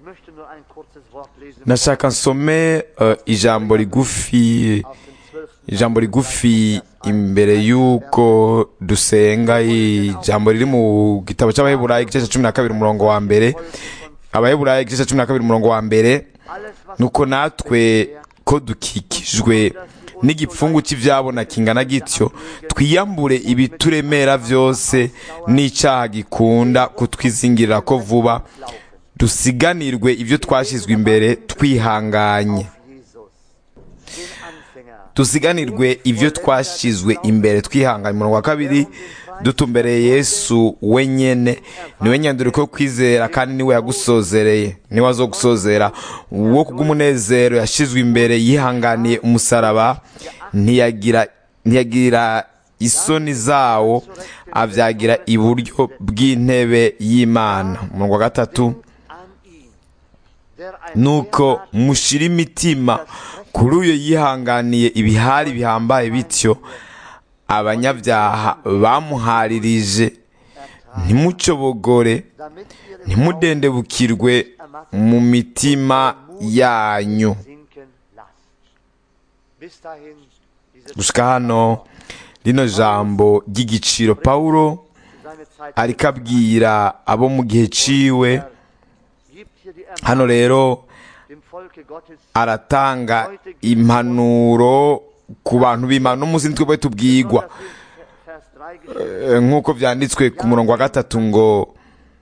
Ich möchte nur ein kurzes Wort lesen nashaka nsome eh, ijambo rigufi aus dem 12. ijambo rigufi imbere y'uko dusenga ijambo riri mu gitabo cy'abaheburayi igice cya cumi na kabiri umurongo wa mbere abaheburayi igice cya cumi na kabiri umurongo wa mbere Alles, was nuko natwe ko dukikijwe n'igipfungu cy'ibyabona kingana gityo twiyambure ibituremera byose n'icyaha gikunda kutwizingirira ko vuba dusiganirwe ibyo twashyizwe imbere twihanganye auf Jesus, den Anfänger, dusiganirwe ibyo twashyizwe imbere twihanganye umurongo wa kabiri dutumbereye yesu wenyene niwe nyanduriko yo kwizera kandi niwe yagusozereye niwe azogusozera wo kubw'umunezero yashyizwe imbere yihanganiye umusaraba ntiyagira ntiyagira isoni zawo abyagira iburyo bw'intebe y'imana umurongo wa gatatu an ihn, der ein nuko mushira imitima kuri uyo yihanganiye ibihari bihambaye bityo abanyabyaha bamuharirije ntimucobogore damit ihr den ntimudendebukirwe mu mitima yanyu sinken lasst. Bis dahin diese gushika hano rino jambo ry'igiciro pawulo seine Zeit ariko abwira abo mu gihe ciwe gibt hier die hano rero dem Volke Gottes aratanga impanuro ku bantu b'imana n'umunsi nitwe bwe tubwigwa Vers 3 geschrieben, Eh, nk'uko byanditswe ku murongo wa gatatu ngo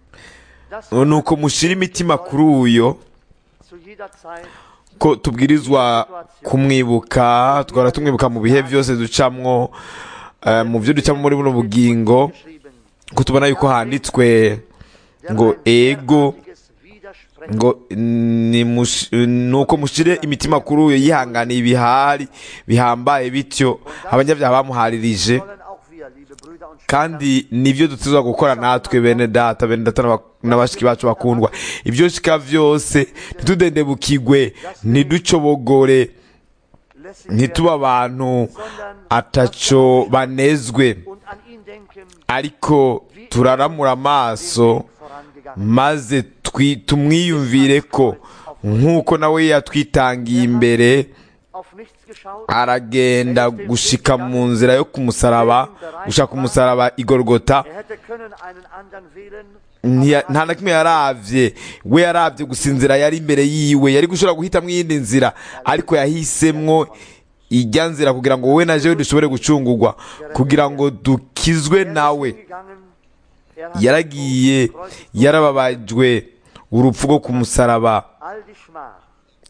dass nuko mushira imitima kuri uyo zu jeder Zeit ko tubwirizwa kumwibuka twara tumwibuka mu bihe byose ducamwo eh, mu byo ducamo muri buno bugingo geschrieben, ko tubona yuko handitswe ngo ego derartiges Widersprechen ngo ni mush- nuko mushire imitima kuri uyo yihanganiye ibihari bihambaye bityo abanyabyaha bamuharirije sollen auch wir, liebe Brüder und Schwestern, kandi nibyo dutizwa gukora natwe bene data bene data n'aba- n'abashiki bacu bakundwa ibyo shika byose ntitudendebukigwe ntiducobogore lässig ntituba werden, abantu sondern ataco banezwe und an ihn denken, ariko turaramura amaso vorangegangen. maze twi- tumwiyumvire ko nk'uko nawe yatwitangiye imbere Auf nichts geschaut, aragenda gushika mu nzira yo kumusaraba gushaka umusaraba igorogota er hätte können einen anderen wählen, Ntiya- nta na kimwe yaravye we yaravye gusa inzira yari imbere yiwe yari gushobora guhitamwo iyindi nzira ariko yahisemwo ijya nzira kugira ngo wowe na jewe dushobore gucungurwa kugira ngo dukizwe nawe gegangen, er hat yaragiye yarababajwe urupfu rwo ku musaraba all die Schmach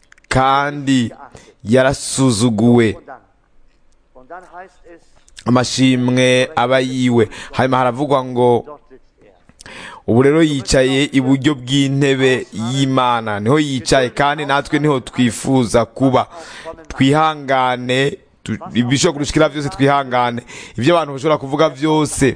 kandi yarasuzuguwe und dann. Und dann heißt es, amashimwe aba yiwe hanyuma haravugwa ngo dort sitzt er. ubu rero yicaye iburyo bw'intebe y'imana niho yicaye kandi natwe niho twifuza kuba twihangane tu- ibishobora kudushikira byose twihangane ibyo abantu bashobora kuvuga byose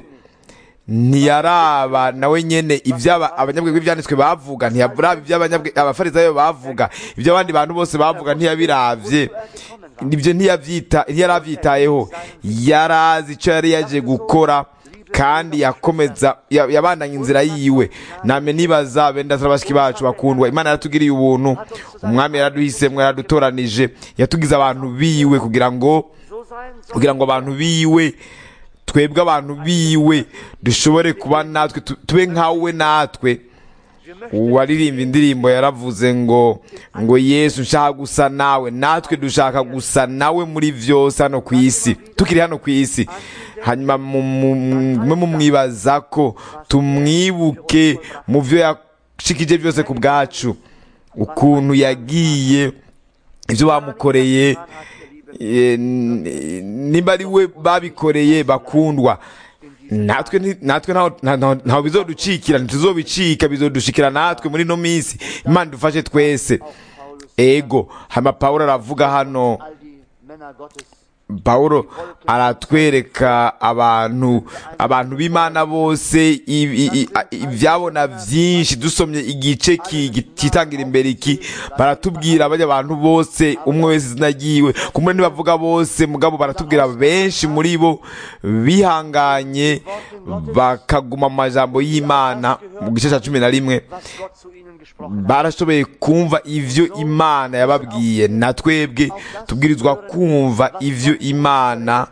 ntiyaraba nawe nyene ibyo aba- abanyabwenge b'ibyanditswe bavuga ntiyaraba ibyo abanyabwe- abafarisayo bavuga ibyo abandi bantu bose bavuga ntiyabiravye ibyo ntiyabyita ntiyarabyitayeho yarazi icyo yari yaje gukora kandi yakomeza ya- yabandanya inzira yiwe name nibaza benda bashiki bacu bakundwa imana yaratugiriye ubuntu umwami yaraduhisemo yaradutoranije yatugize abantu biwe kugira ngo So sein soll kugira ngo abantu biwe twebwe abantu biwe dushobore kuba natwe tu- tube nkawe natwe wir möchten uwaririmba indirimbo yaravuze ngo ngo yesu nshaka gusa nawe natwe dushaka gusa nawe muri byose hano ku isi tukiri hano ku isi hanyuma mu- mu- mume mumwibaza ko tumwibuke mu byo yashikije byose ku bwacu ukuntu yagiye ibyo bamukoreye eh, n- nimba ari we babikoreye bakundwa natwe nti- natwe ntaho- nta- ntaho ntaho bizoducikira ntituzobicika bizodushikira natwe muri ino minsi imana idufashe twese ego hanyuma pawulo aravuga hano all die Männer Gottes pawulo aratwereka abantu abantu b'imana bose i- i- i- a- ibyabona byinshi dusomye igice ki- gi- kitangira imbere iki baratubwira bajya abantu bose umwe wese izina ryiwe kumwe ntibavuga bose mugabo baratubwira benshi muri bo bihanganye bakaguma mu majambo y'imana mu gice cya cumi na rimwe was Gott zu ihnen gesprochen hat. barashoboye kumva ivyo imana yababwiye na twebwe tubwirizwa kumva ivyo imana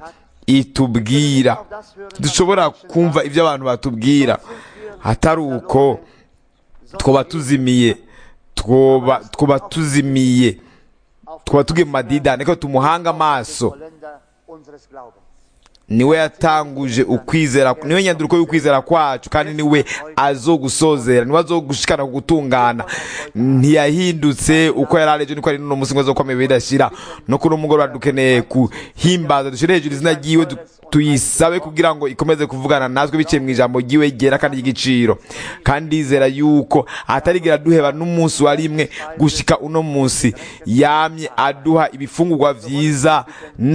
itubwira dushobora kumva ivyo abantu batubwira hatari uko twoba tuzimiye twoba twoba tuzimiye twoba tugiye mu madidani ko tumuhanga amaso Vollender unseres Glaubens. niwe yatanguje ukwizera niwe nyanduruko y'ukwizera kwacu kandi niwe azogusozera niwe azogushikana ku gutungana ntiyahindutse uko yari arejo niko ari n'uno munsi ngo azokomeye bidashira no kuri uno mugoroba dukeneye kuhimbaza dushire hejuru izina ryiwe du- tuyisabe kugira ngo ikomeze kuvugana natwe biciye mu ijambo ryiwe ryera kandi ry'igiciro kandi ndizera yuko atarigera duheba n'umunsi wa rimwe gushika uno munsi yamye aduha ibifungurwa vyiza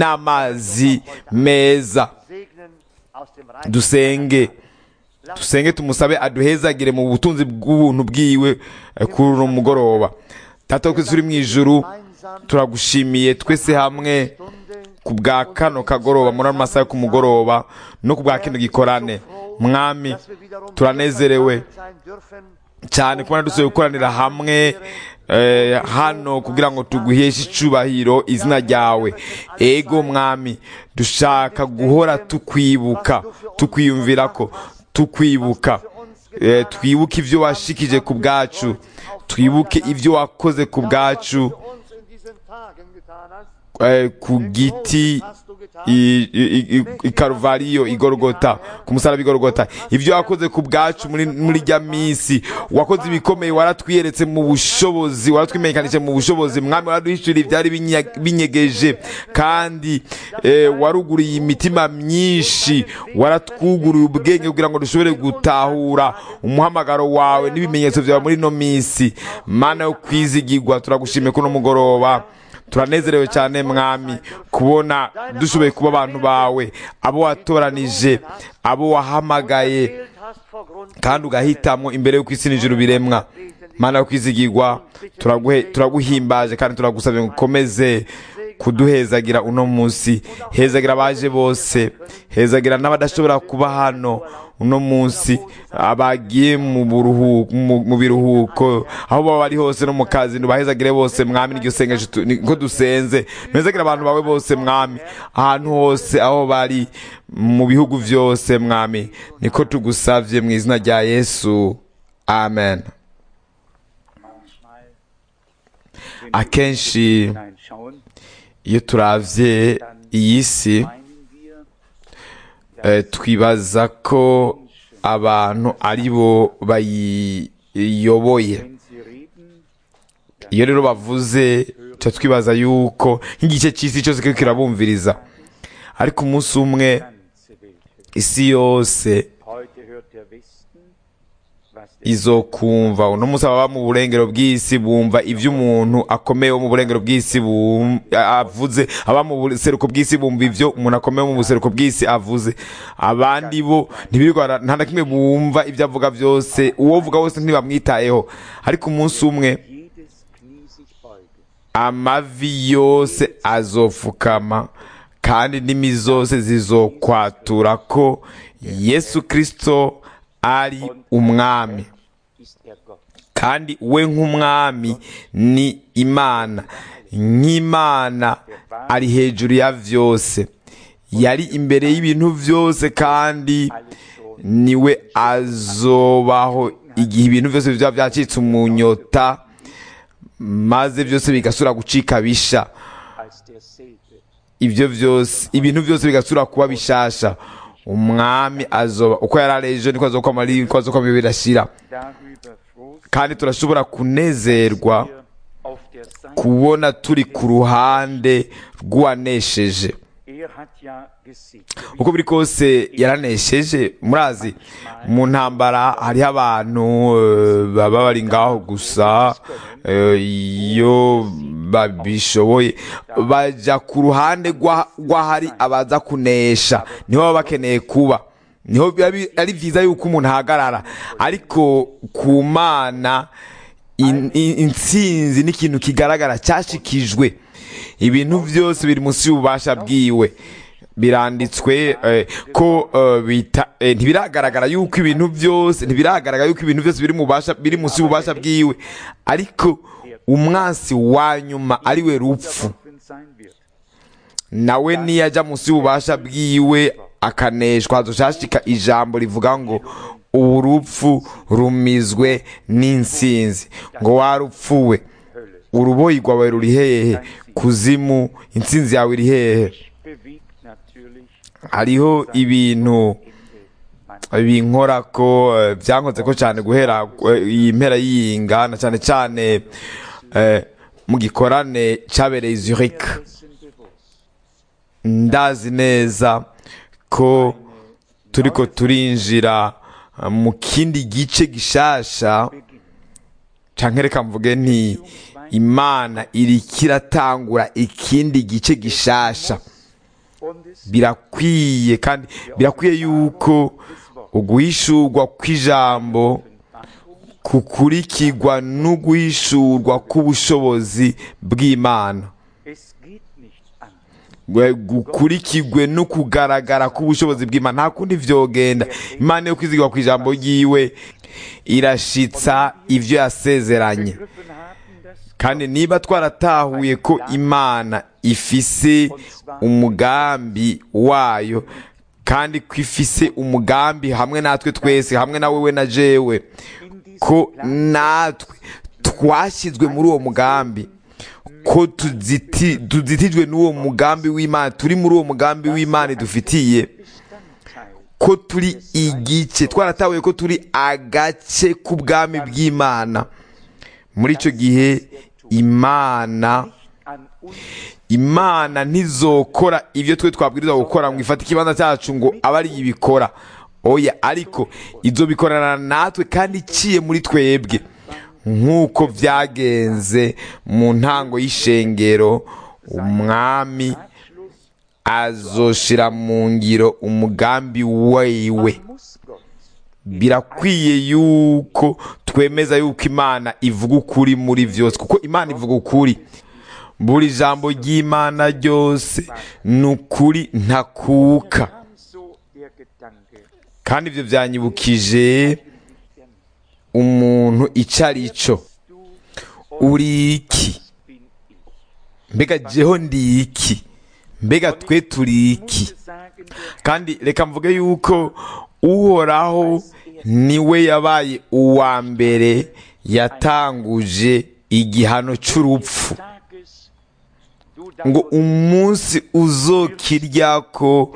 n'amazi meza Segnen aus dem Reich. dusenge dusenge tumusabe aduhezagire mu butunzi bw'ubuntu bwiwe eh, kuri uno mugoroba tata twese uri mu ijuru turagushimiye twese hamwe Stunde ku bwa kano kagoroba muri ano masaha yo ku mugoroba no ku bwa kino gikorane mwami dass wir wiederum turanezerewe sein dürfen. cyane kubona dusohoye gukoranira hamwe eh, hano kugira ngo tuguheshe icubahiro izina ryawe ego mwami dushaka guhora tukwibuka tukwiyumvira ko tukwibuka eh, twibuke ibyo washikije ku bwacu twibuke ibyo wakoze ku bwacu Für uns in diesen Tagen getan hast. eh, ku giti i- i- i- i karuvariyo igorogota ku musaraba igorogota ibyo wakoze ku bwacu muri muri rya minsi wakoze ibikomeye waratwiyeretse mu bushobozi waratwimenyekanije mu bushobozi mwami waraduhishurira ibyari binya- binyegeje kandi eh, waruguriye imitima myinshi waratwuguriye ubwenge kugira ngo dushobore gutahura umuhamagaro wawe n'ibimenyetso byawe muri ino minsi mana yo kwizigirwa turagushimiye kuno mugoroba turanezerewe cyane mwami kubona dushoboye kuba abantu bawe abo watoranije abo wahamagaye Gewählt hast vor Grund kandi ugahitamwo imbere y'uko isi n'ijuru biremwa mana yo kwizigirwa turaguhe- turaguhimbaje kandi turagusabye ngo ukomeze kuduhezagira uno munsi hezagira abaje bose hezagira n'abadashobora kuba hano uno munsi abagiye mu buruhuko mu mu biruhuko aho baba bari hose no mu kazi ntubahezagire bose mwami n'iryo sengesho tu- niko dusenze ntuzagire abantu bawe bose mwami ahantu hose aho bari mu bihugu byose mwami niko tugusavye mu izina rya yesu amen akenshi hineinschauen, iyo turavye iyi si meinen wir, eh, twibaza ko abantu ari bo bayiyoboye wenn sie reden, iyo rero bavuze tuba twibaza yuko nk'igice cy'isi cyose kiriko kirabumviriza ariko umunsi umwe ganze Welt hört. isi yose Heute hört der Westen, was der izokumva uno munsi ababa mu burengero bw'isi bumva ibyo umuntu akomeye wo mu burengero bw'isi bum- avuze aba mu buseruko bw'isi bumva ibyo umuntu akomeye wo mu buseruko bw'isi avuze abandi bo ntibirirwa nta na kimwe bumva ibyo avuga byose uwo vuga wese ntibamwitayeho ariko umunsi umwe jedes Knie sich beuge. amavi yose azofukama kandi indimi zose zizokwatura ko yesu kirisito ari umwami Ist er Gott. kandi we nk'umwami ni imana nk'imana ari hejuru ya vyose yari imbere y'ibintu vyose kandi niwe azobaho igihe ibintu vyose bizaba vyacitse umunyota maze vyose bigasura gucika bisha Als derselbe ibyo byose ibintu byose bigasura kuba bishasha umwami azoba uko yari ari ejo niko azokwama ari niko azokwama birashira darüber froh kandi turashobora kunezerwa wir auf der Seite. kubona turi ku ruhande rw'uwanesheje Er hat ja gesiegt. uko biri kose yaranesheje murazi mu ntambara hariho abantu eh, baba bari ngaho gusa eh, iyo babishoboye bajya ku ruhande rwa- rw'ahari abaza kunesha niho baba bakeneye kuba niho biba bi- ari byiza yuko umuntu ahagarara ariko ku mana in- in- intsinzi ni ikintu kigaragara cyashikijwe ibintu byose biri munsi y'ububasha bwiwe biranditswe eh, ko eh, bita eh, ntibiragaragara yuko ibintu byose ntibiragaragara yuko ibintu byose biri mu bubasha biri munsi y'ububasha bwiwe ariko umwansi wa nyuma ari we rupfu unterworfen sein wird. nawe niyajya munsi y'ububasha bwiwe akaneshwa hazoshashika ijambo rivuga ngo ubu rupfu rumizwe n'insinzi ngo warupfuwe Hölle. uruboyi rwawe ruri hehe kuzimu insinzi yawe iri hehe Bewegt natürlich hariho ibintu Ende. binkora ko eh, byankoze ko cyane guhera eh, iyi mpera y'iyinga na cyane cyane eh, mu gikorane cyabereye i Zurich Dessen bewusst. ndazi neza ko turiko turinjira eh, mu kindi gice gishasha Beginn. canke reka mvuge nti imana iriko iratangura ikindi gice gishasha Und es birakwiye kandi birakwiye yuko uguhishurwa kw'ijambo kukurikirwa n'uguhishurwa k'ubushobozi bw'imana Es geht nicht an. Gwe- gukurikirwe no kugaragara k'ubushobozi bw'imana nta kundi vyogenda imana yo kwizigirwa ku ijambo ryiwe irashitsa ivyo yasezeranye Begriffen haben, dass kandi niba twaratahuye ko imana ifise umugambi wayo kandi ko ifise umugambi hamwe natwe twese hamwe na wewe na jewe in diesem ko Plan natwe twashyizwe muri uwo mugambi ko tuziti- tuzitijwe n'uwo mugambi w'imana turi muri uwo mugambi w'imana idufitiye Bestandteil ko turi igice twaratahuye ko turi agace k'ubwami bw'imana muri icyo gihe imana an uns imana ntizokora ibyo twe twabwirizwa gukora ngo ifate ikibanza cyacu ngo abe ari ibikora oya ariko izo bikorana natwe kandi iciye muri twebwe nk'uko byagenze mu ntango y'ishengero umwami Abschluss azoshira mu ngiro umugambi wiwe muss Gott birakwiye yuko twemeza yuko imana ivuga ukuri muri byose kuko imana ivuga ukuri buri jambo ry'imana ryose ni ukuri ntakuka kam so der Gedanke, kandi ibyo byanyibukije umuntu icyo ari cyo du uri iki bin ich. mbega jeho ndi iki mbega twe turi iki Muss sagen, der kandi reka mvuge yuko uhoraho niwe yabaye uwa mbere yatanguje igihano cy'urupfu Tages, du ngo davon umunsi uzokiryako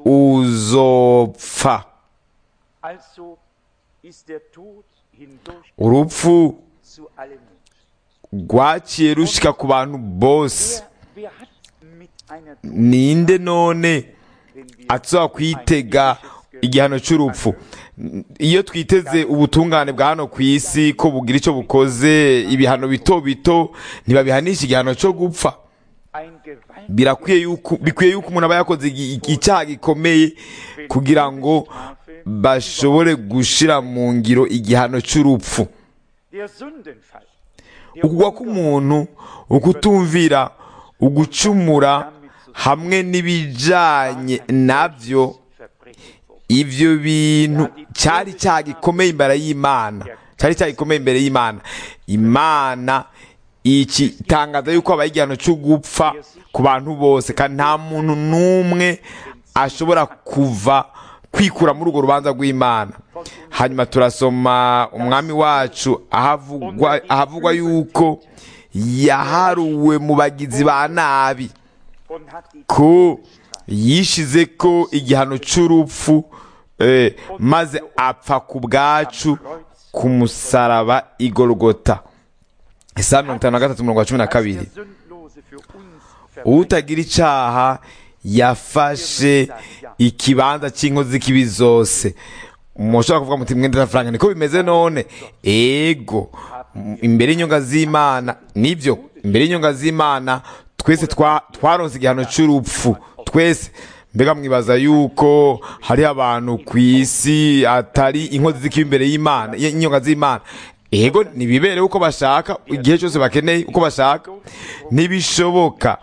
uzopfa Also ist der Tod hindurch urupfu zu allen Menschen. rwaciye rushika ku bantu bose Wer, wer hat mit einer ninde none wenn wir atsoba kwitega igihano cy'urupfu iyo twiteze ubutungane bwa hano ku isi ko bugira icyo bukoze ibihano bito bito ntibabihanisha igihano cyo gupfa ein gewaltiges birakwiye yuko bikwiye yuko umuntu aba yakoze igi- igi- icyaha gikomeye kugira ngo bashobore gushira mu ngiro igihano cy'urupfu der Sündenfall, der ukugwa k'umuntu ukutumvira ugucumura hamwe n'ibijanye nabyo Verbrechen vor. ivyo bintu cyari icyaha gikomeye imbere y'imana cyari icyaha gikomeye imbere y'imana imana iki tangaza yuko habaye igihano cyo gupfa ku bantu bose kandi nta muntu n'umwe ashobora kuva kwikura muri urwo rubanza rw'imana hanyuma turasoma umwami wacu ahavugwa ahavugwa yuko yaharuwe mu bagizi ba nabi und hat die ko yishize ko igihano cy'urupfu eh, maze apfa ku bwacu ku musaraba igorogota isaha mirongo itanu na gatatu mirongo cumi na als kabiri der Sündlose für uns verbringt. utagira icyaha yafashe ikibanza cy'inkozi z'ikibi zose mushobora kuvuga muti mwenda na frank niko bimeze none ego M- imbere y'inyonga z'imana nibyo imbere y'inyonga z'imana twese twa- twaronse igihano cy'urupfu twese mbega mwibaza yuko hariho abantu ku isi atari inkozi z'ikibi imbere y'imana y'inyonga z'imana ego ntibibere uko bashaka igihe cyose bakeneye uko bashaka ntibishoboka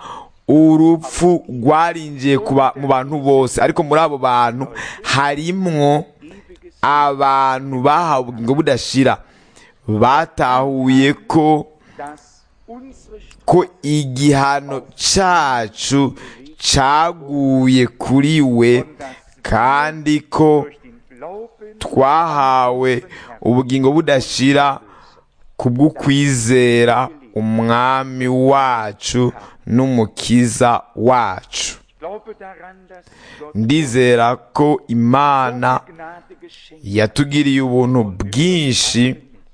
urupfu rwarinjiye ku ba- mu bantu bose ariko muri abo bantu harimwo abantu bahawe ubugingo budashira batahuye ko dass unsere ko igihano cyacu cyaguye kuri we kandi ko durch den Glauben twahawe ubugingo budashira kubw'ukwizera umwami wacu n'umukiza wacu Ich glaube daran, dass Gott ndizera ko imana Gnade geschenkt yatugiriye ubuntu bwinshi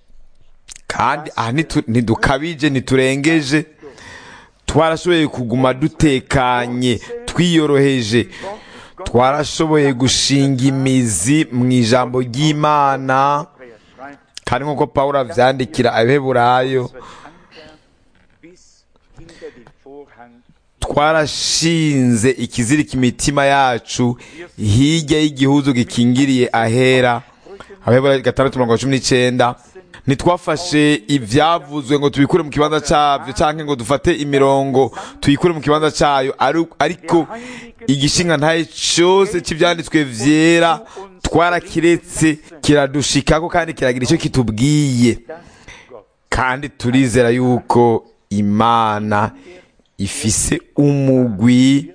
kandi aha ntitu- ntidukabije ntiturengeje twarashoboye kuguma dutekanye twiyoroheje twarashoboye gushinga imizi mu ijambo ry'imana Hebräer schreibt, kandi nk'uko pawulo avyandikira abaheburayo wird Anker bis hinter den Vorhang twarashinze ikizirika imitima yacu hirya y'igihuzu gikingiriye ahera abaheburayo gatandatu mirongo cumi n'icenda ntitwafashe ivyavuzwe ngo tubikure mu kibanza cavyo canke ngo dufate imirongo tuyikure mu kibanza cayo ari- ariko igishinga ntaye cose c'ivyanditswe vyera twarakiretse kiradushikako kandi kiragira ico kitubwiye kandi turizera yuko imana ifise umugwi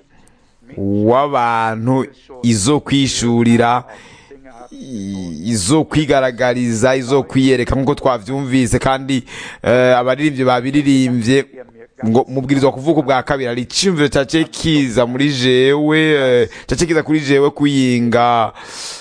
w'abantu izo kwishurira i- izo kwigaragariza izo kwiyereka nk'uko twavyumvise kandi eh, abaririmbyi babiririmbye ngo mubwirizwa kuvuga ubwa kabiri hari iciyumviro cace kiza muri jewe eh, cace kiza kuri jewe kuyinga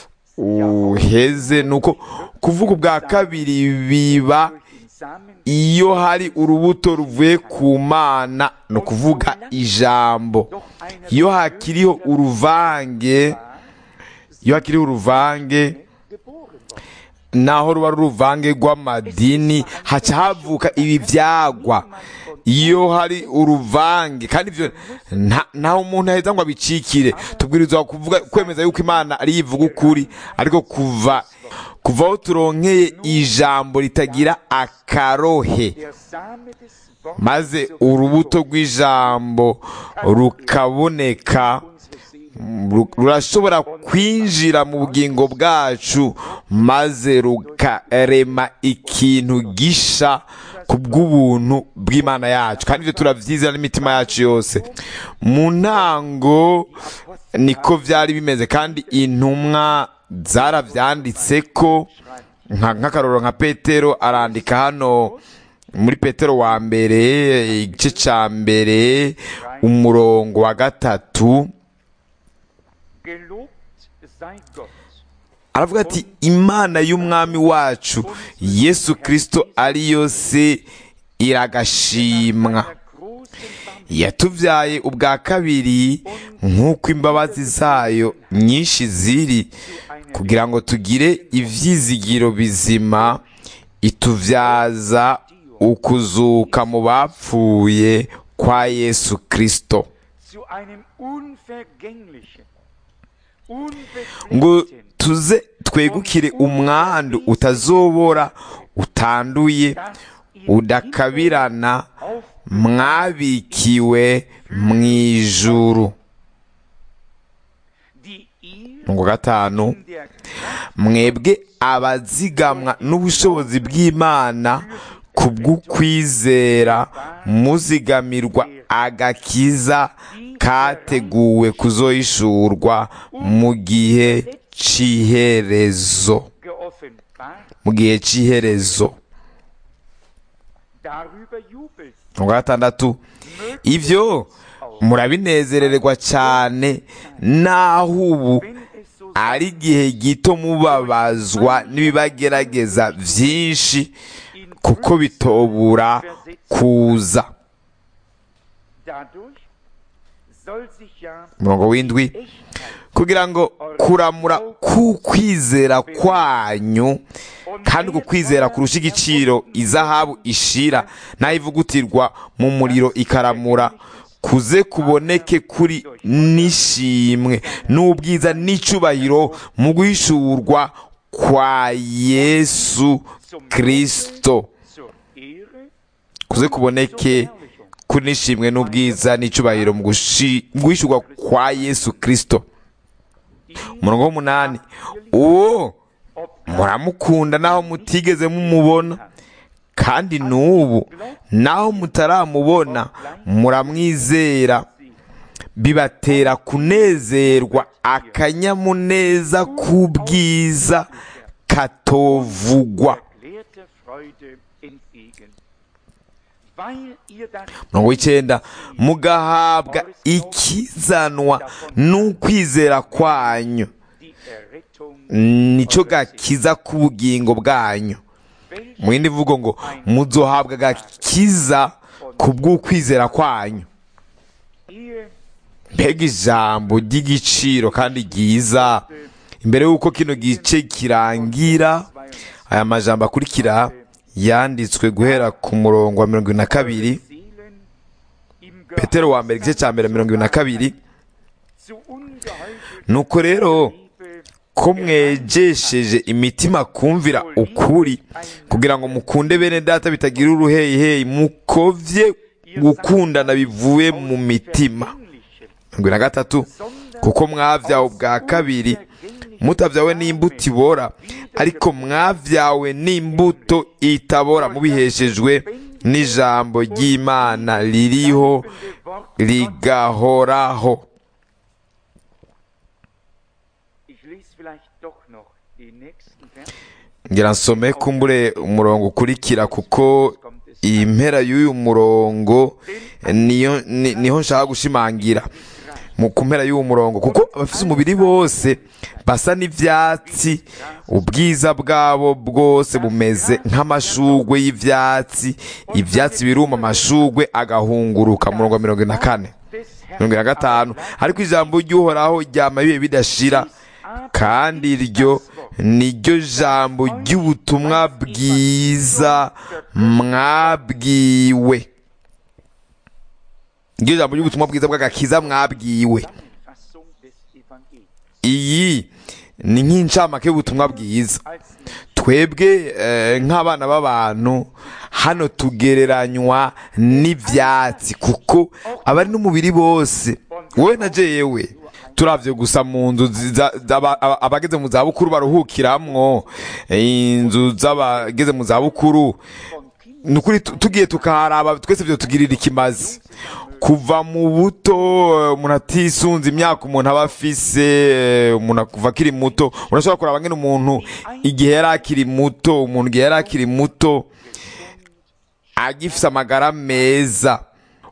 uheze nuko kuvuga ubwa kabiri biba den Samen iyo hari urubuto ruvuye ku mana ni ukuvuga ijambo iyo hakiriho uruvange iyo hakiriho uruvange geboren worden. naho ruba ari uruvange rw'amadini haca havuka ibi byagwa iyo hari uruvange kandi ibyo nta ntaho umuntu aheza ngo abicikire tubwirizwa kuvuga kwemeza yuko imana ari ivuga ukuri ariko kuva kuva aho turonkeye ijambo ritagira akarohe Der Same des Wortes maze urubuto rw'ijambo rukaboneka unsere Seele ru- rurashobora kwinjira mu bugingo bwacu maze rukarema ikintu gisha ku bw'ubuntu bw'imana yacu kandi ibyo turabyizera n'imitima yacu yose mu ntango niko byari bimeze kandi intumwa zarabyanditse ko nka- nk'akarorero nka petero arandika hano muri petero wa mbere igice cya mbere umurongo wa gatatu Gelobt sei Gott, aravuga ati imana y'umwami wacu yesu kirisito ariyo se iragashimwa der großen Barmherzigkeit yatubyaye ubwa kabiri nk'uko imbabazi zayo nyinshi ziri kugira ngo tugire ibyizigiro bizima itubyaza ukuzuka mu bapfuye kwa yesu kirisito zu einem unvergänglichen, ngo unbefleckten, tuze twegukire umwandu utazobora utanduye udakabirana mwabikiwe mu ijuru die ihr ngo gatanu in der Kraft mwebwe abazigamwa n'ubushobozi bw'imana ku bw'ukwizera muzigamirwa agakiza kateguwe kuzohishurwa mu gihe cy'iherezo geoffenbart, mu gihe cy'iherezo darüber jubelt. ngo gatandatu ibyo murabinezererwa cyane naho ubu Wenn es so ari igihe gito mubabazwa n'ibibagerageza byinshi in kuko bitobura kuza dadurch soll sich ja umurongo w'indwi Echtheit kugira ngo kuramura k'ukwizera kwanyu kandi uku kwizera kurusha igiciro izahabu ishira naho ivugutirwa mu muriro ikaramura kuze kuboneke kuri n'ishimwe n'ubwiza n'icyubahiro mu guhishurwa kwa yesu kirisito zur Ehre kuze kuboneke kuri nishimwe n'ubwiza n'icubahiro mu gushi- mu guhishurwa kwa yesu kristo umurongo w'umunani uwo muramukunda naho mutigeze mumubona kandi n'ubu naho mutaramubona muramwizera bibatera kunezerwa akanyamuneza k'ubwiza katovugwa erklärte Freude entgegen. Weil ihr das mirongo w'icyenda mugahabwa ikizanwa n'ukwizera kwanyu die Errettung nicyo gakiza k'ubugingo bwanyu mu yindi mvugo ngo muzohabwa agakiza ku bw'ukwizera kwanyu ihr mbega ijambo ry'igiciro kandi ryiza imbere y'uko kino gice kirangira aya majambo akurikira yanditswe guhera ku murongo wa mirongo irindwi na kabiri Seelen im petero wa mbere igice cya mbere mirongo irindwi na kabiri zu ungeheuchelter nuko rero Liebe ko mwejesheje imitima kumvira ukuri kugira ngo mukunde bene data bitagira uruheyiheyi mukovye gukundana bivuye mu mitima Vergängliche, mirongo irindwi na gatatu kuko mwavyawe ubwa kabiri mutavyawe n'imbuto ibora ariko mwavyawe n'imbuto itabora mubiheshejwe n'ijambo ry'imana ririho rigahoraho Ich lese vielleicht doch noch den nächsten Vers. ngira nsome kumbure umurongo ukurikira kuko iyi mpera y'uyu murongo niyo ni- niho nshaka gushimangira mu ku mpera y'uwo murongo kuko abafite umubiri bose basa n'ivyatsi ubwiza bwabo bwose bumeze nk'amashugwe y'ivyatsi ivyatsi biruma amashugwe agahunguruka murongo wa mirongo ine na kane Des mirongo ine na gatanu ariko ijambo ry'uhoraho ryama bibe bidashira kandi iryo niryo jambo ry'ubutumwa bwiza mwabwiwe iryo jambo ry'ubutumwa bwiza bw'agakiza mwabwiwe Zusammenfassung des Evangeliums. iyi ni nk'incamake y'ubutumwa bwiza Als Mensch twebwe eh, nk'abana b'abantu hano tugereranywa n'ivyatsi kuko abari n'umubiri bose wowe na jewe turavye gusa mu nzu ziza- z'aba- aba- abageze mu zabukuru baruhukiramwo eh, inzu z'abageze mu zabukuru ni ukuri tu- tugiye tukaharaba twese vyo tugirira ikimazi kuva mu buto eh, umuntu atisunze imyaka umuntu aba afise eh, umuntu kuva akiri muto urashobora kuraba ngene umuntu igihe yari akiri muto umuntu igihe yari akiri muto agifise amagara meza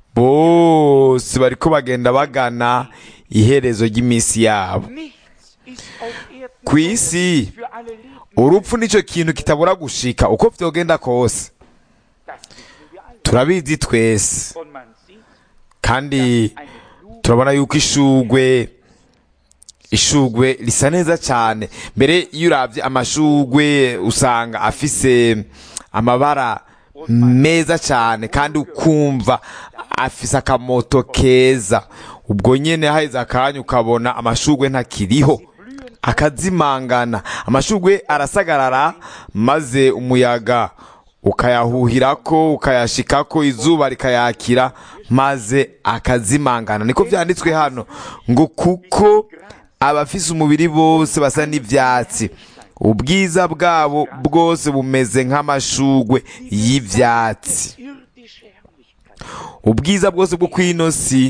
bose bariko bagenda bagana iherezo ry'iminsi yabo nichts ist auf Erden ku isi für alle Leben. urupfu nico kintu kitabura gushika uko vyogenda kose Das wissen wir alle. turabizi twese Und man sieht kandi eine Blume turabona yuko ishugwe ishugwe risa neza cyane mbere iyo uravye amashugwe usanga afise amabara meza cyane kandi ukumva afise akamoto keza ubwo nyene haheze akanya ukabona amashugwe ntakiriho akazimangana amashugwe arasagarara maze umuyaga ukayahuhirako ukayashikako izuba rikayakira maze akazimangana niko vyanditswe hano ngo kuko abafise umubiri bose basa n'ivyatsi ubwiza bwabo bwose bumeze nk'amashugwe y'ivyatsi irdische Herrlichkeit. ubwiza bwose bwo kwino si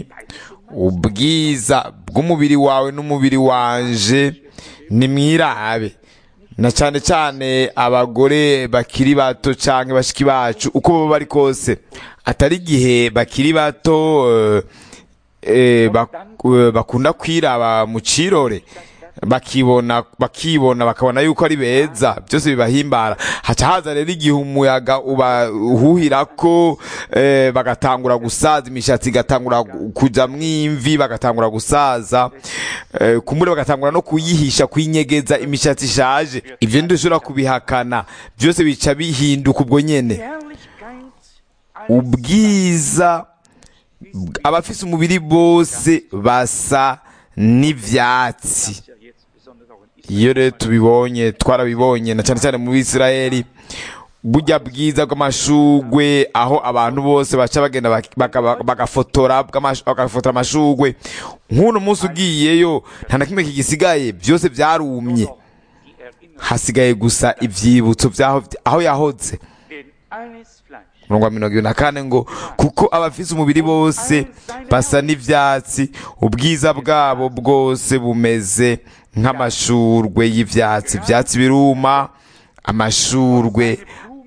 ubwiza bw'umubiri wawe n'umubiri wanje ni mwirabe na cyane cyane abagore bakiri bato canke bashiki bacu uko baba bari kose atari igihe bakiri bato eh, eh, bak- eh, bakunda kwiraba mu cirore bakibona bakibona bakabona yuko ari beza byose bibahimbara haca haza rero igihe umuyaga ubahuhirako eh, bagatangura gusaza imishatsi igatangura gu- kujamwo imvi bagatangura gusaza eh, kumbure bagatangura no kuyihisha kuyinyegeza imishatsi ishaje ivyo ntidushobora kubihakana byose bica bihinduka ubwo nyene Herrlichkeit als ubwiza abafise umubiri bose basa n'ivyatsi ja jetzt besonders auch in Israel iyo rero tubibonye twarabibonye na cyane cyane mu bisirayeli burya bwiza bw'amashugwe aho abantu bose baca bagenda bak- baka- bagafotora bw'amash- bagafotora amashugwe nk'uno munsi ugiyeyo nta na kimwe kigisigaye byose byarumye noch die Erinnerung, hasigaye gusa ivyibutso vyaho aho yahoze denn alles Fleisch umurongo wa mirongo ibiri na kane ngo kuko abafise umubiri bose basa n'ivyatsi ubwiza bwabo bwose bumeze nk'amashurwe y'ivyatsi ivyatsi biruma amashurwe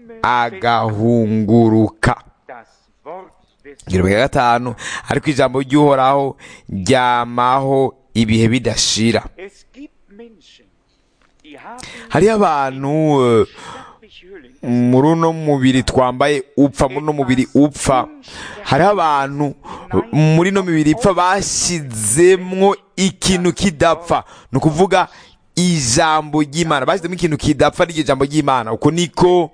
agahunguruka das Wort des igihumbi cya gatanu ariko ijambo ry'uhoraho ryamaho ibihe bidashira Es gibt Menschen, die haben hariho abantu eh, sterbliche Hüllen. muri uno mubiri twambaye upfa muri uno mubiri upfa hariho abantu muri ino mibiri ipfa bashyizemwo ikintu kidapfa ni ukuvuga ijambo ry'imana bashyizemo ikintu kidapfa n'iryo jambo ry'imana uko niko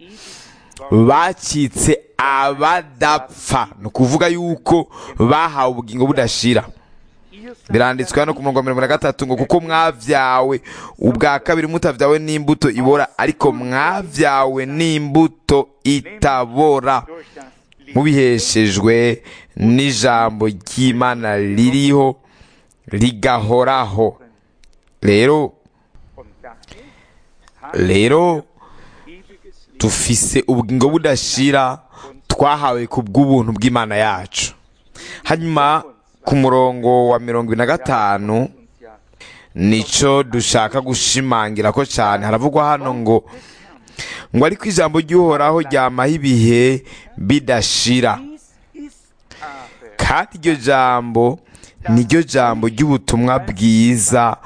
bacitse abadapfa ni ukuvuga yuko bahawe ubugingo budashira Ihr seid biranditswe hano ku murongo wa mirongo na gatatu ngo kuko mwavyawe ubwa kabiri mutavyawe n'imbuto ibora ariko mwavyawe n'imbuto itabora durch das Licht mubiheshejwe n'ijambo ry'imana ririho rigahoraho rero und daher haben rero ewiges Leben. dufise ubugingo budashira twahawe ku bw'ubuntu bw'imana yacu hanyuma ku murongo wa mirongo ibiri na gatanu uns ja nico dushaka gushimangira ko cyane haravugwa hano ngo ngo ariko ijambo ry'uhoraho ryamaho ibihe bidashira dies ist aber kandi iryo jambo niryo jambo ry'ubutumwa bwiza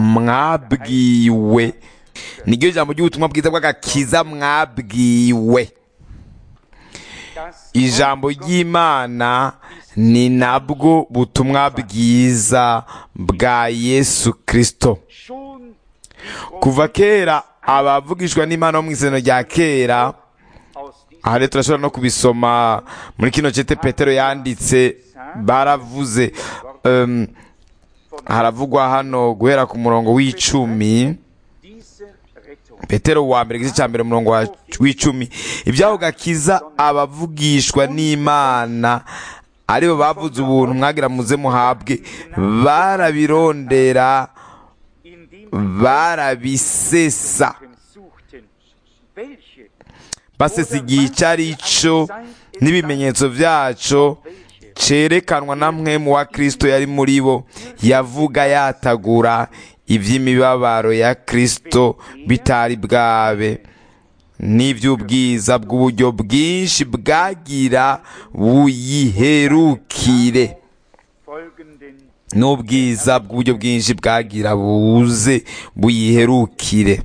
mwabwiwe niryo jambo ry'ubutumwa bwiza bw'agakiza mwabwiwe das ijambo ry'imana ni nabwo butumwa bwiza bwa yesu kirisito schon kuva kera abavugishwa n'imana bo mu isezerano rya kera aus diesem aha rero turashobora no kubisoma muri kino cete petero yanditse baravuze um, haravugwa hano guhera ku murongo w'icumi diese Rettung petero wa mbere igice cya mbere umurongo wa- w'icumi ibyaho gakiza abavugishwa n'imana aribo bavuze ubuntu mwagira muze muhabwe barabirondera indem barabisesa wir suchten welche basesa igihe icyo ari cyo n'ibimenyetso byaco cerekanwa na mwe mu wa kristo yari muri bo yavuga yatagura iby'imibabaro ya kristo bitari bwabe n'iby'ubwiza bw'uburyo bwinshi bwagira buyiherukire folgenden n'ubwiza bw'uburyo bwinshi bwagira buze buyiherukire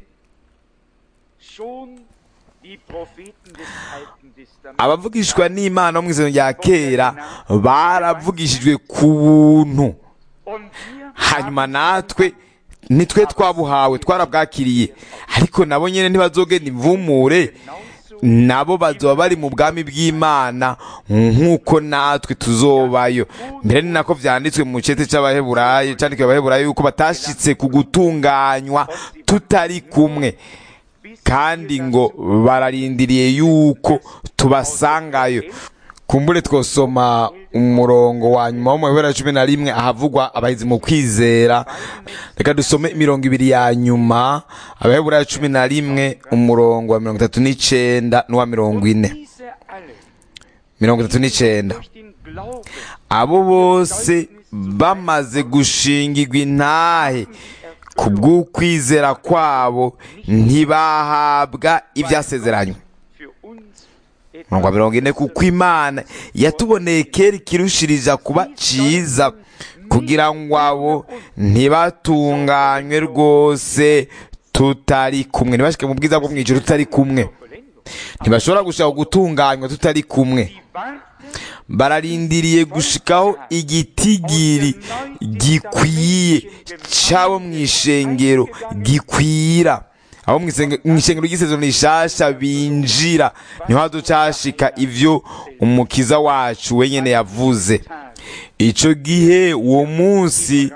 schon die Propheten des Alten Testaments abavugishwa n'imana bo mu izina rya kera baravugishijwe ku buntu und wir hanyuma natwe nitwe twabuhawe twarabwakiriye ariko nabo nyine ntibazogenda imvumure nabo bazoba bari mu bwami bw'imana nk'uko natwe tuzobayo mbere ni nako vyanditswe mu cete c'abaheburayo candikiwe abaheburayo yuko batashitse ku gutunganywa tutari kumwe kandi ngo bararindiriye yuko tubasangayo kumbure twosoma umurongo wa nyuma wo mu bibera cumi na rimwe ahavugwa abahizi mu kwizera reka dusome imirongo ibiri ya nyuma abaheburayo cumi na rimwe umurongo wa mirongo itatu n'icenda n'uwa mirongo ine diese alle mirongo itatu n'icenda durch den Glauben abo bose bamaze gushingirwa intahe ku bw'ukwizera kwabo ntibahabwa ibyasezeranywe für uns mirongo mirongo ine kuko imana yatuboneye kera ikirushiriza kuba cyiza kugira ngo abo ntibatunganywe rwose tutari kumwe ntibashike mu bwiza bwo mu ijoro tutari kumwe ntibashobora gushaka gutunganywa tutari kumwe warten bararindiriye gushikaho igitigiri gikwiye cyabo mu ishengero gikwira abo mu isenge- mu ishengero ry'isezerano rishasha binjira niho haducashika ivyo umukiza wacu wenyene yavuze ico gihe uwo munsi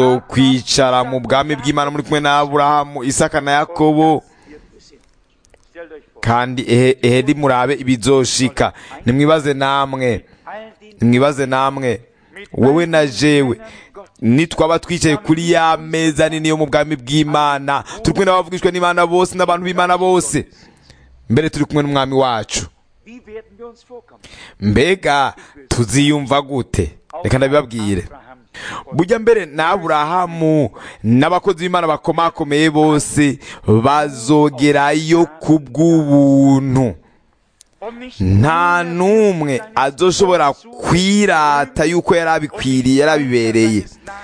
muzokwicara mu bwami bw'imana muri kumwe na aburahamu isaka na yakobo kandi ehe ehe nimurabe ibizoshika nimwibaze namwe all den nimwibaze namwe wowe na jewe nitwaba twicaye kuri ya meza nini yo mu bwami bw'imana turi kumwe n'abavugishwa n'imana bose n'abantu b'imana bose mbere turi kumwe n'umwami wacu wie werden wir uns vorkommen? mbega tuziyumva gute reka ndabibabwire Abraham burya mbere na aburahamu n'abakozi b'imana bakomakomeye bose bazogerayo ku bw'ubuntu und nicht nta n'umwe azoshobora kwirata yuko yari abikwiriye yari abibereye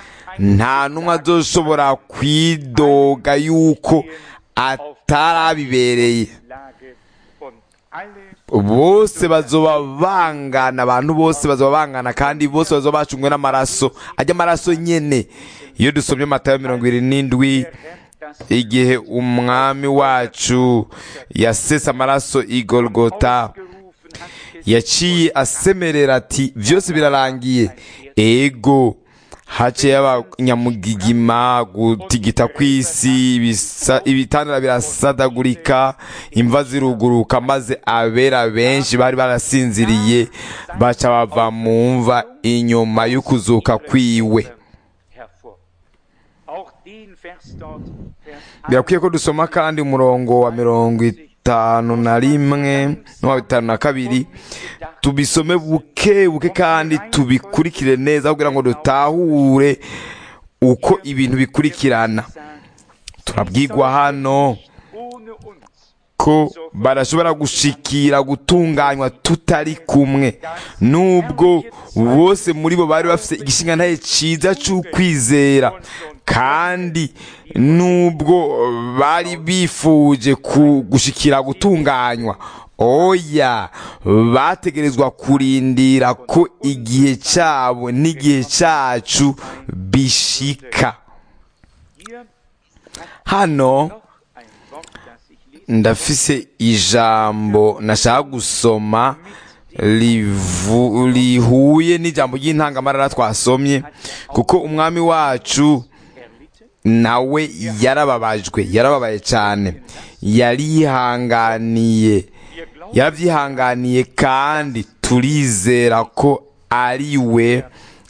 nta n'umwe azoshobora kwidoga yuko atari abibereye Lage und alle bose bazoba bangana abantu bose bazoba bangana kandi bose bazoba bacungwe n'amaraso ajya amaraso nyene iyo dusomye matayo mirongo irindwi n'indwi Herr das igihe umwami wacu yasesa amaraso i golgota gerufen hat, yaciye asemerera ati byose birarangiye ego haciye abanyamugigima gutigita kw'isi ibisa- ibitandara birasadagurika imva ziruguruka maze abera benshi bari barasinziriye baca bava mu mva inyuma y'ukuzuka kwiwe hervor. Auch den Vers dort, Vers birakwiye ko dusoma kandi umurongo wa mirongo itanu na rimwe n'uwa bitanu na kabiri tubisome buke buke kandi tubikurikire neza kugira ngo dutahure uko ibintu bikurikirana sagt, turabwigwa hano ohne uns ko barashobora gushikira gutunganywa tutari kumwe nubwo bose muri bo bari bafite igishingantahe cyiza cy'ukwizera kandi nubwo bari bifuje ku- gushikira gutunganywa oya bategerezwa kurindira ko igihe cyabo n'igihe cyacu bishika hier hano noch ein Wort, das ich lese. ndafise ijambo nashaka gusoma rivu- rihuye n'ijambo ry'intangamarara twasomye kuko umwami wacu Erlitten, nawe yarababajwe yarababaye cyane yarihanganiye wir glauben, yarabyihanganiye kandi turizera ko ari we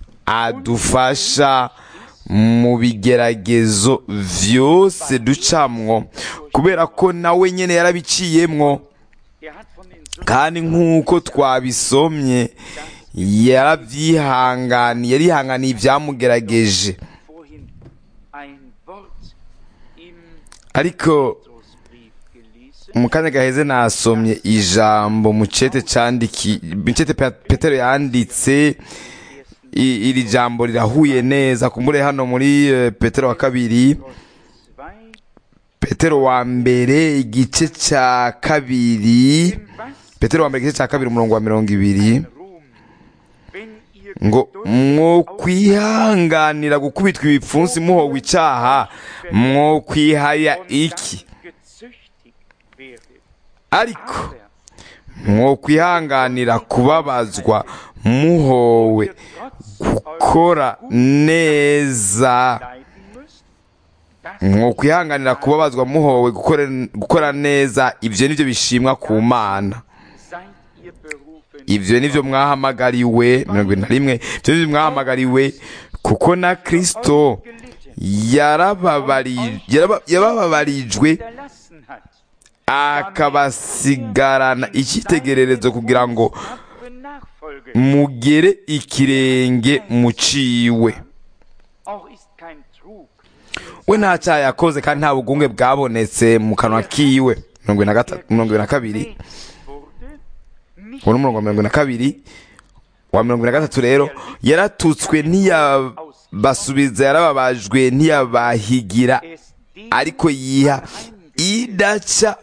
adufasha mu bigeragezo byose ducamwo kubera ko nawe nyine yarabiciyemwo er hat von den Sünden kandi nk'uko twabisomye yarabyihanganiye yarihanganiye ibyamugerageje vorhin ein Wort im ariko Petrusbrief gelesen. mu kanya gaheze nasomye ijambo mu cete candiki mu cete Pe- petero yanditse i- iri jambo rirahuye neza kumbure hano muri eh, petero wa kabiri 2, petero wa mbere igice cya kabiri in was petero wa mbere igice cya kabiri umurongo wa mirongo ibiri Ruhm, wenn ihr ngo geduldig mwo kwihanganira gukubitwa ibipfunsi muhowe icyaha mwo kwihaya und iki dann gezüchtigt werdet. ariko Aber mwo kwihanganira kubabazwa muhowe gukora neza leiden müsst, das mwo kwihanganira kubabazwa muhowe gukora- gukora neza ibyo nibyo bishimwa ku mana seid ihr berufen. ibyo nibyo mwahamagariwe mirongo irindwi na rimwe ibyo nibyo mwahamagariwe kuko na kristo yarababari- yaraba- yabababarijwe hinterlassen hat. akabasigarana icyitegererezo kugira ngo Tapfere Nachfolge. mugere ikirenge muciwe Auch ist kein Trug. we nta cyaha yakoze kandi nta bugunge bwabonetse mu kanwa kiwe mirongo ine na gata- mirongo ine na kabiri wurde nicht uwo ni umurongo wa mirongo ine na kabiri wa mirongo ine na gatatu rero yaratutswe ntiyabasubiza yarababajwe ntiyabahigira es dem ariko yiha idaca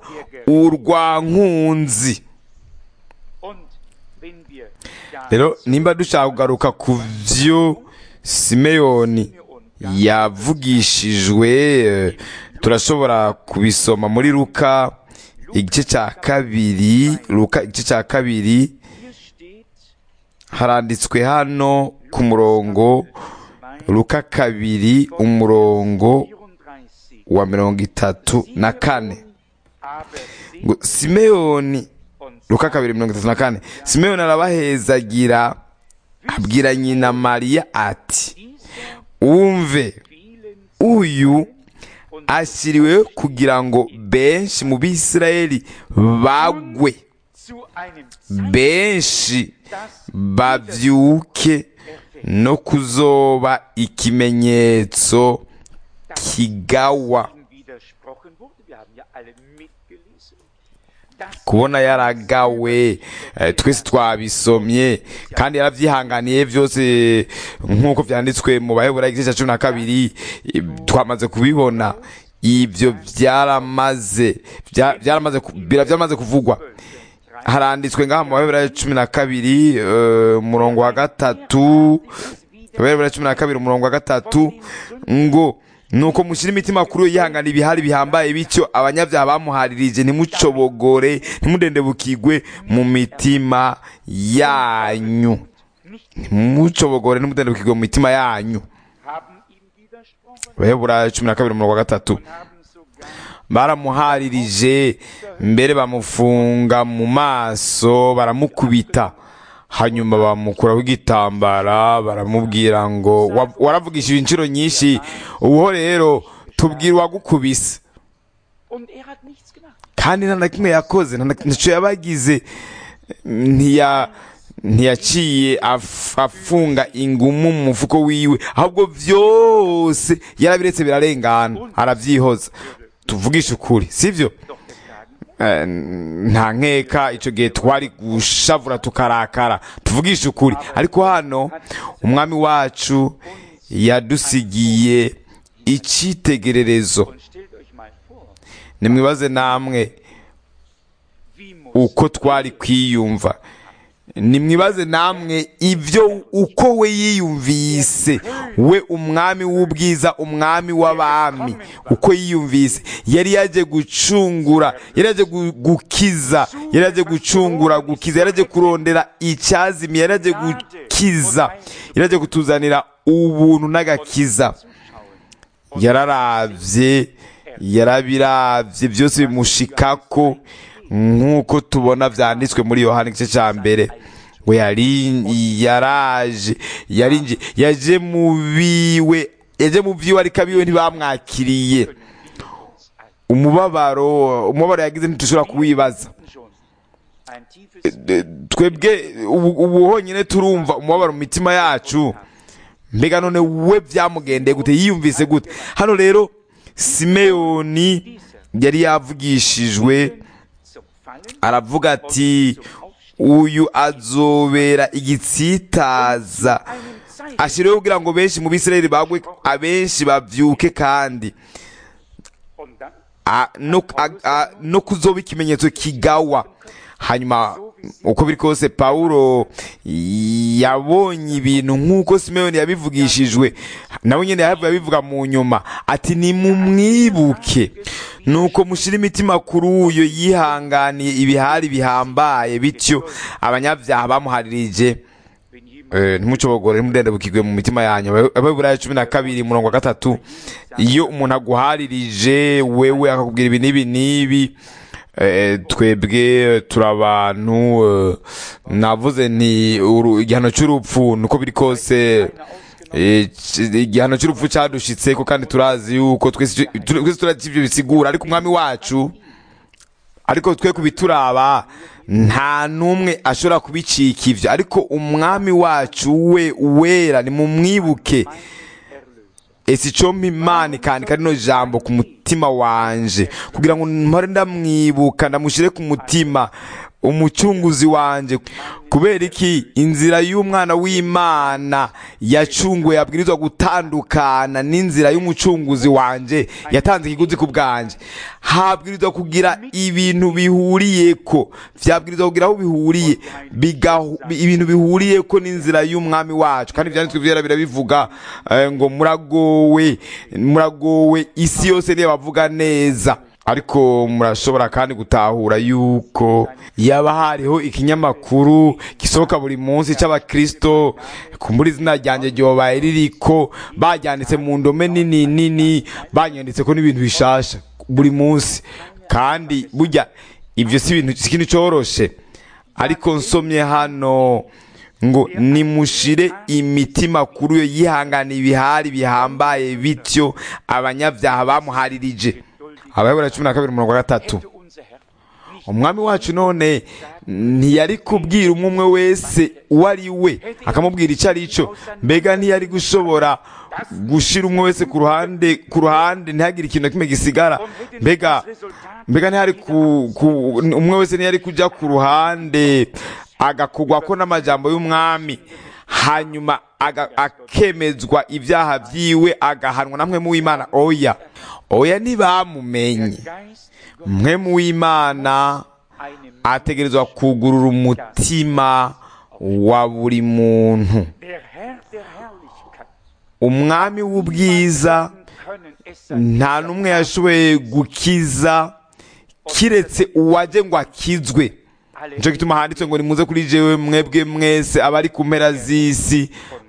urwankunzi und wenn wir da rero nimba dushaka kugaruka ku byo simeyoni yavugishijwe eh, turashobora kubisoma muri luka igice cya kabiri luka igice cya kabiri hier steht, haranditswe hano ku murongo luka kabiri umurongo 34, wa mirongo itatu na kane Aber sie ngo simeyoni und luka kabiri mirongo itatu na kane simeyoni arabahezagira abwira nyina mariya ati dieser wumve vielen uyu und ashyiriwe kugira ngo benshi mu bisirayeli bagwe zu einem Zeichen, benshi das babyuke no kuzoba ikimenyetso kigawa ihm widersprochen wurde. Wir haben ja alle mitgelesen. Das kubona yaragawe eh, twese twabisomye kandi yarabyihanganiye byose nk'uko byanditswe mu bahebura igice cya cumi na kabiri eh, twamaze kubibona ibyo byaramaze bya- byaramaze ku- bira- byaramaze kuvugwa haranditswe ngaha mu bahebura cumi na kabiri eh, umurongo wa gatatu bahebura cumi na kabiri umurongo wa gatatu ngo nuko mushyire imitima kuri uyu yihangana ibihari bihambaye bityo abanyabyaha bamuharirije ntimucobogore ntimudendebukigwe mu mitima yanyu ntimucobogore ntimudendebukigwe mu mitima yanyu haben ihm widersprochen bahebura cumi na kabiri umurongo wa gatatu und haben sogar baramuharirije mbere bamufunga mu maso baramukubita hanyuma bamukuraho igitambara baramubwira ngo "Wa- waravugishije inshuro nyinshi ubuho rero tubwira uwagukubise und er hat nichts gemacht. kandi nta na kimwe yakoze nta na- ntacyo yabagize ntiya ntiyaciye af- afunga ingumu mu mufuko wiwe ahubwo byose yarabiretse birarengana arabyihoza tuvugishe ukuri sibyo Doch wir sagen, Eh, nta nkeka icyo gihe twari gushavura tukarakara tuvugishe ukuri ariko hano umwami wacu yadusigiye icyitegererezo und stellt euch mal vor, nimwibaze namwe wie muss uko twari kwiyumva nimwibaze namwe ibyo uko we yiyumvise we umwami w'ubwiza umwami w'abami uko yiyumvise yari yaje gucungura yari yaje gu- gukiza yari yaje gucungura gukiza yari yaje kurondera icyazimiye yari yaje gukiza yari yaje kutuzanira ubuntu n'agakiza yararavye yarabirabye byose bimushikako nk'uko tubona byanditswe muri yohani igice cya mbere ngo yari yaraje yarinje yaje mu biwe yaje mu byiwe ariko abiwe ntibamwakiriye umubabaro umubabaro yagize ntitushobora kuwibaza schon ein tiefes De- twebwe ubu ubu honyine turumva umubabaro mu mitima yacu mbega none we byamugendeye gute yiyumvise gute hano rero simeyoni yari yavugishijwe zum Fallen aravuga ati uyu azobera igitsitaza einem Zeichen ashyiriweho kugira ngo benshi mu bisirayeli bagwe abenshi babyuke kandi und dann a- no, a, a, no kuzoba ikimenyetso kigawa hanyuma uko biri kose pawulo yabonye ibintu nk'uko simeyoni yabivugishijwe nawe nyine yahavuye abivuga mu nyuma ati nimumwibuke nuko mushyire imitima kuri uyo yihanganiye ibihari bihambaye bityo abanyabyaha bamuharirije wenn jemand Eh, ntimucobogore ntimudendebukirwe mu mitima yanyu ababurayo cumi na kabiri umurongo wa gatatu iyo umuntu aguharirije wewe akakubwira ibi n'ibi n'ibi eh, twebwe turi abantu eh, navuze nti uru- igihano cy'urupfu nuko biri kose eh, c- igihano cy'urupfu cyadushitseko kandi turazi yuko twese icyo- twese turazi ibyo bisigura ariko umwami wacu ariko twe kubituraba nta n'umwe ashobora kubicika ibyo ariko umwami wacu we wera nimumwibuke ese icyo imana ikandika rino jambo ku mutima wanje kugira ngo mpore ndamwibuka ndamushyire ku mutima umucunguzi wanje kubera iki inzira y'umwana w'imana yacunguwe yabwirizwa gutandukana n'inzira y'umucunguzi wanje yatanze ikiguzi ku bwanjye habwirizwa kugira ibintu bihuriyeko byabwirizwa kugira aho bihuriye bigahu- bi- ibintu bihuriyeko n'inzira y'umwami wacu kandi ibyanditswe byera birabivuga eh, ngo muragowe muragowe isi yose niyo bavuga neza ariko murashobora kandi gutahura yuko yaba hariho ikinyamakuru gisohoka buri munsi cy'abakristo kumbura izina ryanjye ryobaye ririko baryanditse mu ndome nini nini banyanditse ko n'ibintu bishasha buri munsi kandi burya ibyo si ibintu si ikintu cyoroshe ariko nsomye hano ngo nimushire imitima kuri yo yihangana ibihari bihambaye bityo abanyabyaha bamuharirije abayobora cumi na kabiri umurongo wa gatatu hätte unser Herr nicht umwami wacu none ntiyari kubwira umwe umwe wese uwo ari we akamubwira icyo ari cyo mbega ntiyari gushobora gushira umwe wese ku ruhande ku ruhande ntihagire ikintu na kimwe gisigara mbega mbega ntihari ku, ku umwe wese ntiyari kujya ku ruhande agakugwa ko n'amajambo y'umwami hanyuma aga- akemezwa ibyaha byiwe agahanwa na mwe mu w'imana oya oya ntibamumenye Geist mwe mu w'imana einem ategerezwa kugurura umutima wa buri muntu der Herr der Herrlichkeit umwami w'ubwiza können es sein nta n'umwe yashoboye gukiza kiretse uwaje ngo akizwe nicyo gituma handitse ngo nimuze kuri jewe mwebwe mwese abari ku mpera z'isi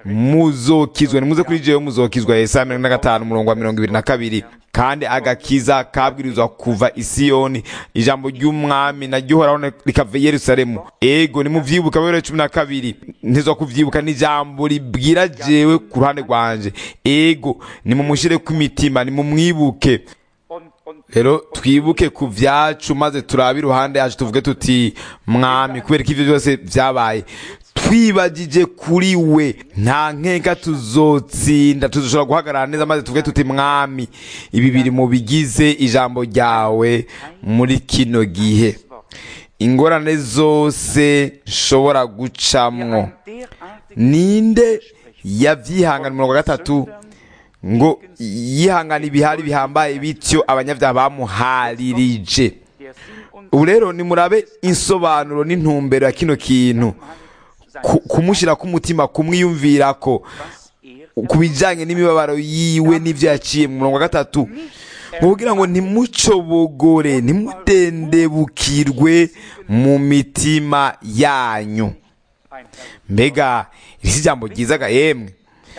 muzokizwe nimuze kuri jewe muzokizwa yesaya mirongo ine na gatanu umurongo wa mirongo ibiri na kabiri kandi agakiza kabwirizwa kuva i siyoni ijambo ry'umwami naryo uhoraho rikava i yerusalemu ego nimuvyibuka bibiri cumi na kabiri ntizwa kuvyibuka n'ijambo ribwira jewe ku ruhande rwanje ego nimumushireko imitima nimumwibuke und, und rero twibuke ku byacu maze turabe iruhande yacu tuvuge tuti mwami kubera ko ibyo byose byabaye twibagije kuri we nta nkeka tuzotsinda tuzoshobora guhagarara neza maze tuvuge tuti mwami ibi biri mu bigize ijambo ryawe muri kino gihe ingorane zose nshobora gucamwo ein derartig ninde yabyihangana umurongo wa gatatu ngo yihangana ibihari bihambaye bityo abanyabyaha bamuharirije der Sinn und ubu rero nimurabe insobanuro n'intumbero ya kino kintu Ku- kumushyira k'umutima kumwiyumvira ko was er ku bijyanye n'imibabaro yiwe n'ibyo yaciye mu murongo wa gatatu ngo kugira ngo ntimucobogore ntimudendebukirwe mu mitima yanyu ein Herr mbega iri si ijambo ryiza ga yemwe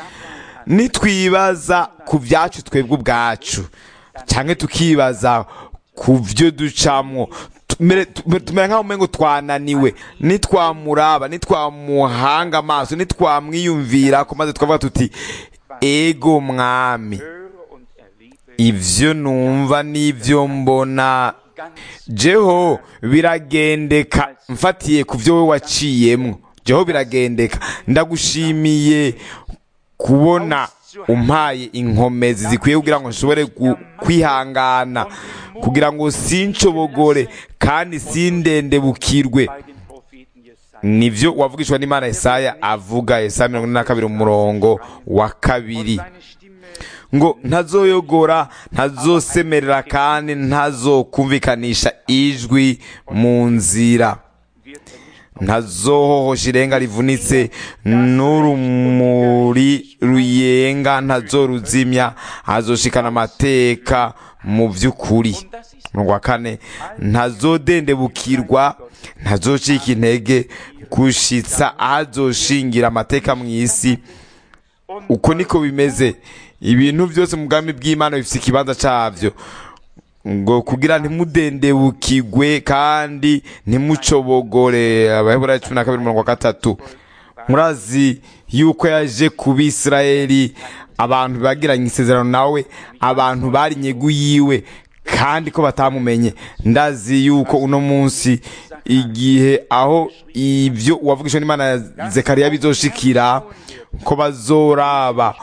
nitwibaza ku byacu twebwe ubwacu cyangwa tukibaza ku byo ducamwo tumere tumere- tumere nk'aho umengo twananiwe nitwamuraba nitwamuhanga amaso nitwamwiyumvira ko maze twavuga tuti ego mwami höre und erlebe ivyo numva n'ivyo mbona ganz jeho biragendeka mfatiye ku byo wowe waciyemwo jeho biragendeka ndagushimiye kubona umpaye inkomezi zikwiye kugira ngo nshobore gu- kwihangana kugira ngo sinshobogore kandi sindendebukirwe bei den Propheten Jesaja. nivyo wavugishwa n'imana yesaya avuga yesaya mirongo ine na kabiri umurongo wa kabiri Seine Stimme ngo ntazoyogora ntazosemerera kandi ntazokumvikanisha ijwi mu nzira wird er nicht ntazohohosha irenga rivunitse n'urumuri ruyenga ntazoruzimya azoshikana amateka mu by'ukuri und das ist umurongo wa kane ntazodendebukirwa ntazocika intege gushitsa ahazoshingira amateka mu isi und uko niko bimeze ibintu byose mu bwami bw'imana bifite ikibanza cyabyo ngo kugira ntimudendebukigwe kandi ntimucobogore abaheburayo cumi na kabiri mirongo gatatu murazi yuko yaje ku bisirayeli abantu bagiranye isezerano nawe abantu bari inyegu yiwe kandi ko batamumenye ndazi yuko uno munsi igihe aho ibyo uwavugishwa n'imana ya zekariya bizoshikira ko bazoraba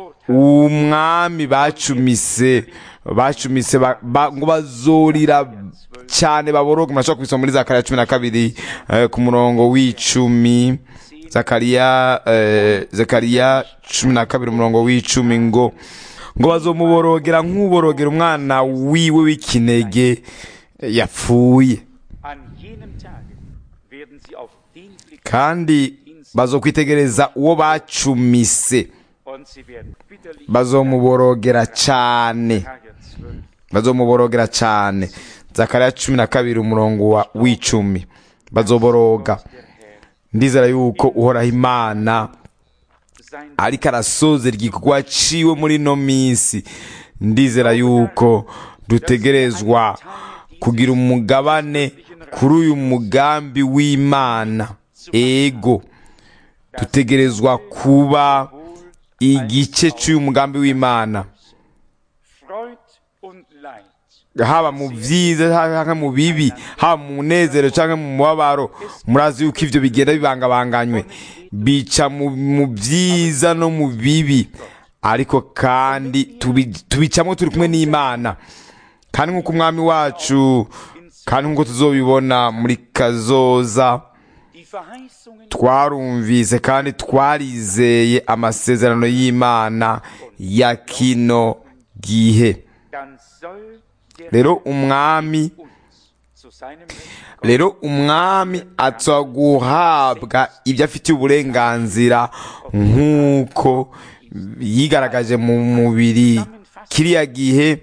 umwami bacumise bacumise ba- ba- ngo bazorira cyane baboroga murashobora kubisoma muri zakariya cumi na kabiri eh, ku murongo w'icumi zakariya eh, zakariya cumi na kabiri umurongo w'icumi ngo ngo bazomuborogera nk'uborogera umwana wiwe w'ikinege eh, yapfuye an jenem Tage werden sie auf den Blick kandi bazokwitegereza uwo bacumise und sie werden bitterlich bazomuborogera cyane Tage 12 bazomuborogera cyane zakariya cumi na kabiri umurongo wa w'icumi bazoboroga der Herr ndizera yuko uhoraho imana sein ariko arasoza igikorwa ciwe muri ino minsi ndizera yuko dutegerezwa kugira umugabane kuri uyu mugambi w'imana ego dutegerezwa kuba igice cy'uyu mugambi w'imana Freud und Leid. haba mu byiza cyangwa mu bibi haba mu munezero cyangwa mu mubabaro murazi yuko ibyo bigenda bibangabanganywe bica mu mu byiza no mu bibi ariko kandi tubi- tubicamo turi kumwe n'imana kandi nk'uko umwami wacu kandi nk'uko tuzobibona muri kazoza Die Verheißungen twarumvise kandi twarizeye amasezerano y'imana ya kino gihe dann soll der rero umwami uns zu seinem Recht rero umwami atsa guhabwa ibyo afitiye uburenganzira nk'uko yigaragaje mu mubiri kiriya gihe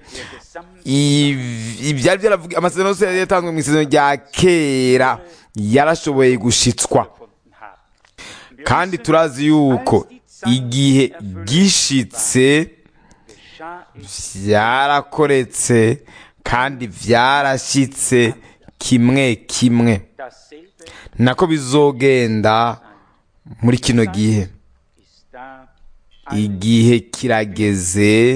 iv- ibyari byaravuga amasezerano yose yari yatanzwe mu isezerano rya kera yarashoboye gushitswa gefunden haben. kandi turazi yuko igihe gishitse Geschah es byarakoretse kandi byarashyitse kimwe kimwe dasselbe nako bizogenda muri kino gihe ist da igihe kirageze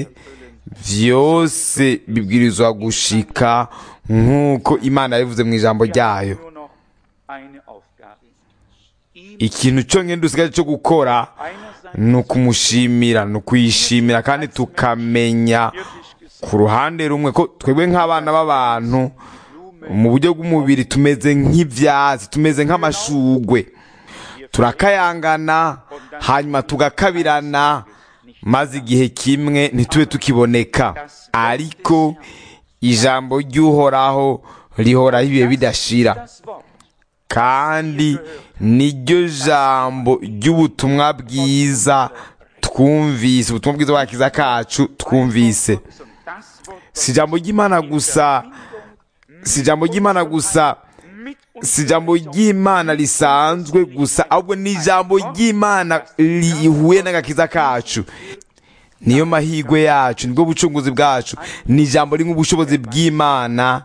byose bibwirizwa gushika nk'uko imana yabivuze mu ijambo ryayo nur noch eine Aufgabe. Ihm ikintu cyonyine dusigaje cyo gukora einerseits ni ukumushimira ni ukuyishimira kandi tukamenya wirklich gesehen ku ruhande rumwe ko twebwe nk'abana b'abantu mu buryo bw'umubiri tumeze nk'ibyatsi tumeze nk'amashugwe turakayangana hanyuma tugakabirana maze igihe kimwe ntitube tukiboneka ariko ijambo ry'uhoraho rihoraho ibihe bidashira das Wort kandi niryo jambo ry'ubutumwa bwiza twumvise ubutumwa bwiza bw'agakiza kacu twumvise und das Wort si ijambo ry'imana gusa si ijambo ry'imana gusa mit uns si ijambo ry'imana risanzwe gusa ahubwo ni ijambo ry'imana rihuye n'agakiza kacu niyo mahirwe yacu nibwo bucunguzi bwacu ni ijambo rimwe ubushobozi bw'imana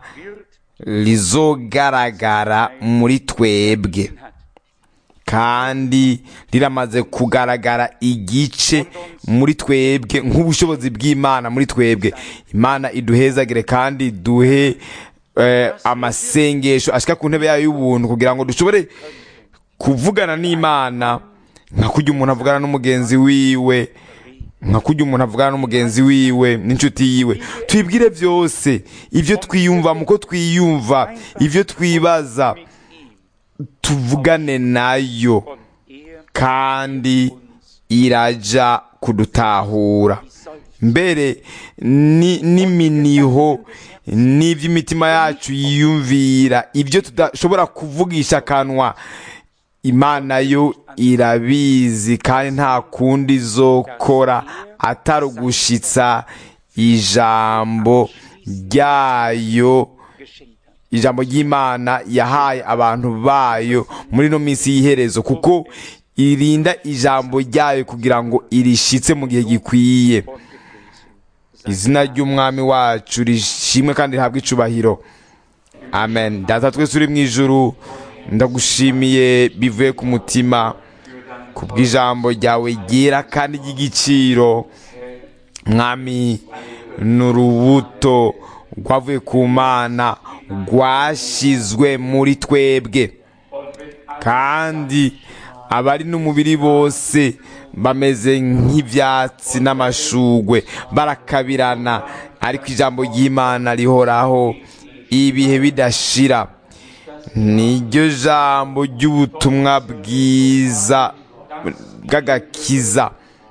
rizogaragara muri twebwe hat. kandi riramaze kugaragara igice muri twebwe nk'ubushobozi bw'imana muri twebwe imana iduhezagire kandi duhe eh, amasengesho ashika ku ntebe yayo y'ubuntu kugira ngo dushobore kuvugana n'imana nka kurya umuntu avugana n'umugenzi wiwe nka kurya umuntu avugana n'umugenzi wiwe n'inshuti yiwe twibwire byose ibyo twiyumva mu ko twiyumva ibyo twibaza tuvugane nayo Und er kandi iraja kudutahura soll mbere ni- n'iminiho n'iby'imitima yacu yiyumvira ibyo tudashobora kuvugisha akanwa imana yo irabizi kandi nta kundi izokora atari ugushitsa ijambo ryayo geschenkt hat. ijambo ry'imana yahaye abantu bayo muri ino minsi y'iherezo kuko irinda ijambo ryayo kugira ngo irishitse mu gihe gikwiye izina ry'umwami wacu rishimwe kandi rihabwe icubahiro amen data twese uri mu ijuru ndagushimiye bivuye ku mutima ku bw'ijambo ryawe ryera kandi ry'igiciro mwami ni urubuto rwavuye ku mana rwashyizwe muri twebwe kandi abari n'umubiri bose bameze nk'ibyatsi n'amashugwe barakabirana ariko ijambo ry'imana rihoraho ibihe bidashira niryo jambo ry'ubutumwa bwiza bw'agakiza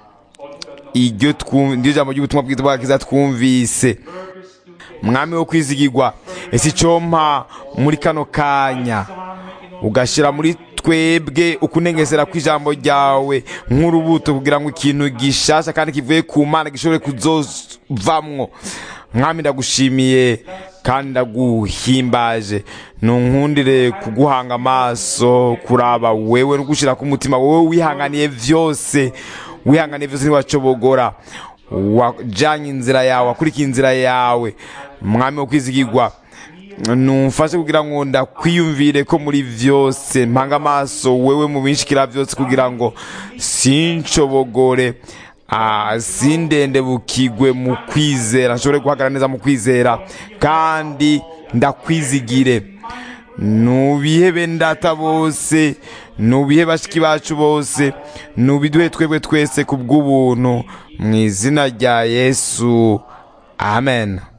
iryo twum- niryo jambo ry'ubutumwa bwiza bw'agakiza twumvise mwami wo kwizigirwa ese icyo mpa muri kano kanya ugashyira muri twebwe ukunengesera kw'ijambo ryawe nk'urubuto kugira ngo ikintu gishasha kandi kivuye ku mana gishobore kuzovamwo mwami ndagushimiye kandi ndaguhimbaje nunkundire kuguhanga amaso kuraba wewe no gushyira ku mutima wowe wihanganiye byose wihanganiye byose ntiwacobogora wajyanye inzira yawe wakurikiye inzira yawe mwami wo kwizigirwa numfashe kugira ngo ndakwiyumvire ko muri byose mpanga amaso wewe mu binshikira byose kugira ngo sinshobogore ah, sindende bukigwe mu kwizera nshobore guhagarara neza mu kwizera kandi ndakwizigire nubihe bendata bose nubihe bashiki bacu bose nubiduhe twebwe twese ku bw'ubuntu mu izina rya yesu amen